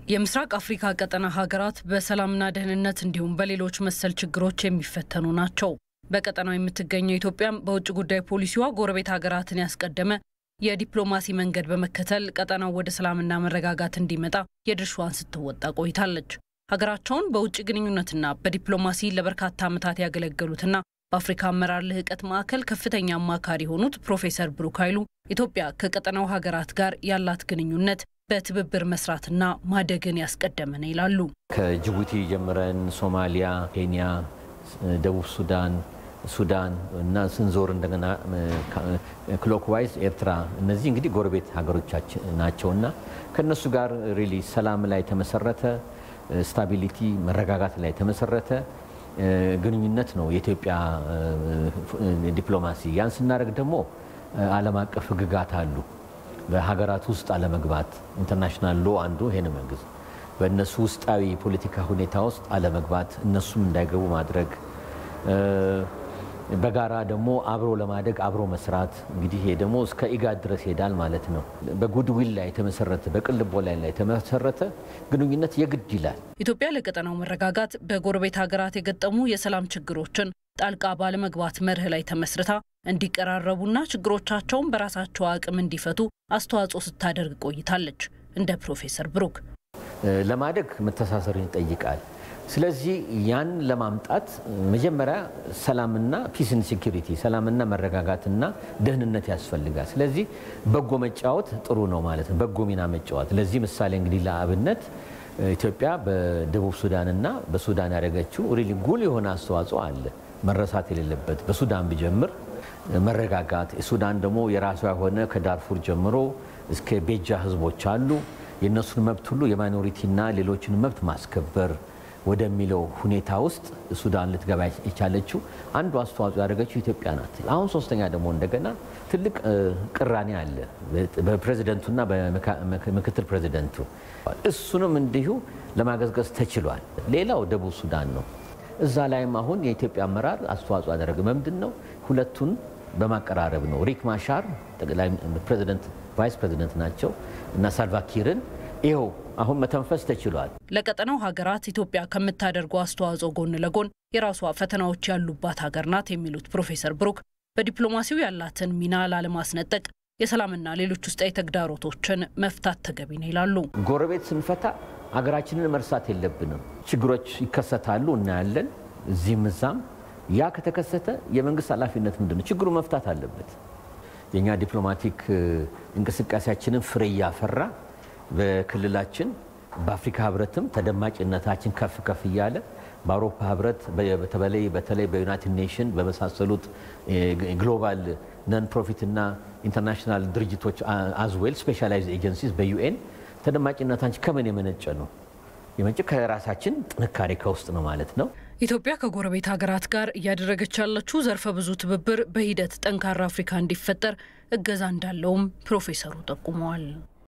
የምስራቅ አፍሪካ ቀጠና ሀገራት በሰላምና ደህንነት እንዲሁም በሌሎች መሰል ችግሮች የሚፈተኑ ናቸው። በቀጠናው የምትገኘው ኢትዮጵያም በውጭ ጉዳይ ፖሊሲዋ ጎረቤት ሀገራትን ያስቀደመ የዲፕሎማሲ መንገድ በመከተል ቀጠናው ወደ ሰላምና መረጋጋት እንዲመጣ የድርሻዋን ስትወጣ ቆይታለች። ሀገራቸውን በውጭ ግንኙነትና በዲፕሎማሲ ለበርካታ ዓመታት ያገለገሉትና በአፍሪካ አመራር ልህቀት ማዕከል ከፍተኛ አማካሪ የሆኑት ፕሮፌሰር ብሩክ ኃይሉ ኢትዮጵያ ከቀጠናው ሀገራት ጋር ያላት ግንኙነት በትብብር መስራትና ማደግን ያስቀደመ ነው ይላሉ። ከጅቡቲ ጀምረን ሶማሊያ፣ ኬንያ፣ ደቡብ ሱዳን፣ ሱዳን እና ስንዞር እንደገና ክሎክዋይዝ ኤርትራ፣ እነዚህ እንግዲህ ጎረቤት ሀገሮቻችን ናቸውና ከእነሱ ጋር ሪሊ ሰላም ላይ የተመሰረተ ስታቢሊቲ መረጋጋት ላይ የተመሰረተ ግንኙነት ነው የኢትዮጵያ ዲፕሎማሲ። ያን ስናደርግ ደግሞ ዓለም አቀፍ ሕግጋት አሉ። በሀገራት ውስጥ አለመግባት ኢንተርናሽናል ሎ አንዱ ይሄን መንግስት በእነሱ ውስጣዊ ፖለቲካ ሁኔታ ውስጥ አለመግባት፣ እነሱም እንዳይገቡ ማድረግ፣ በጋራ ደግሞ አብሮ ለማደግ አብሮ መስራት። እንግዲህ ይሄ ደግሞ እስከ ኢጋድ ድረስ ይሄዳል ማለት ነው። በጉድዊል ላይ የተመሰረተ በቅልቦ ላይ ላይ የተመሰረተ ግንኙነት የግድ ይላል። ኢትዮጵያ ለቀጠናው መረጋጋት በጎረቤት ሀገራት የገጠሙ የሰላም ችግሮችን ጣልቃ ባለመግባት መርህ ላይ ተመስርታ እንዲቀራረቡና ችግሮቻቸውን በራሳቸው አቅም እንዲፈቱ አስተዋጽኦ ስታደርግ ቆይታለች። እንደ ፕሮፌሰር ብሩክ ለማደግ መተሳሰርን ይጠይቃል። ስለዚህ ያን ለማምጣት መጀመሪያ ሰላምና ፒስን ሴኪሪቲ ሰላምና መረጋጋትና ደህንነት ያስፈልጋል። ስለዚህ በጎ መጫወት ጥሩ ነው ማለት ነው። በጎ ሚና መጫወት ለዚህ ምሳሌ እንግዲህ ለአብነት ኢትዮጵያ በደቡብ ሱዳንና በሱዳን ያደረገችው ሪሊ ጉል የሆነ አስተዋጽኦ አለ መረሳት የሌለበት በሱዳን ቢጀምር መረጋጋት ሱዳን ደግሞ የራሷ የሆነ ከዳርፉር ጀምሮ እስከ ቤጃ ህዝቦች አሉ። የእነሱን መብት ሁሉ የማይኖሪቲና ሌሎችን መብት ማስከበር ወደሚለው ሁኔታ ውስጥ ሱዳን ልትገባ የቻለችው አንዱ አስተዋጽኦ ያደረገችው ኢትዮጵያ ናት። አሁን ሶስተኛ ደግሞ እንደገና ትልቅ ቅራኔ አለ በፕሬዚደንቱና በምክትል ፕሬዚደንቱ። እሱንም እንዲሁ ለማገዝገዝ ተችሏል። ሌላው ደቡብ ሱዳን ነው። እዛ ላይም አሁን የኢትዮጵያ አመራር አስተዋጽኦ ያደረገ ምንድን ነው? ሁለቱን በማቀራረብ ነው። ሪክ ማሻር ጠቅላይ ፕሬዚደንት ቫይስ ፕሬዚደንት ናቸው እና ሳልቫኪርን ይኸው አሁን መተንፈስ ተችሏል። ለቀጠናው ሀገራት ኢትዮጵያ ከምታደርገው አስተዋጽኦ ጎን ለጎን የራሷ ፈተናዎች ያሉባት ሀገር ናት የሚሉት ፕሮፌሰር ብሩክ በዲፕሎማሲው ያላትን ሚና ላለማስነጠቅ የሰላምና ሌሎች ውስጣዊ ተግዳሮቶችን መፍታት ተገቢ ነው ይላሉ። ጎረቤት ስንፈታ ሀገራችንን መርሳት የለብንም። ችግሮች ይከሰታሉ፣ እናያለን እዚህም እዛም። ያ ከተከሰተ የመንግስት ኃላፊነት ምንድን ነው? ችግሩ መፍታት አለበት። የእኛ ዲፕሎማቲክ እንቅስቃሴያችንን ፍሬ እያፈራ በክልላችን በአፍሪካ ህብረትም ተደማጭነታችን ከፍ ከፍ እያለ በአውሮፓ ህብረት በተለይ በተለይ በዩናይትድ ኔሽን በመሳሰሉት ግሎባል ነን ፕሮፊትና ኢንተርናሽናል ድርጅቶች አዝዌል ስፔሻላይዝ ኤጀንሲስ በዩኤን ተደማጭነታችን ከምን የመነጨ ነው? የመነጨ ከራሳችን ጥንካሬ ከውስጥ ነው ማለት ነው። ኢትዮጵያ ከጎረቤት ሀገራት ጋር እያደረገች ያለችው ዘርፈ ብዙ ትብብር በሂደት ጠንካራ አፍሪካ እንዲፈጠር እገዛ እንዳለውም ፕሮፌሰሩ ጠቁመዋል።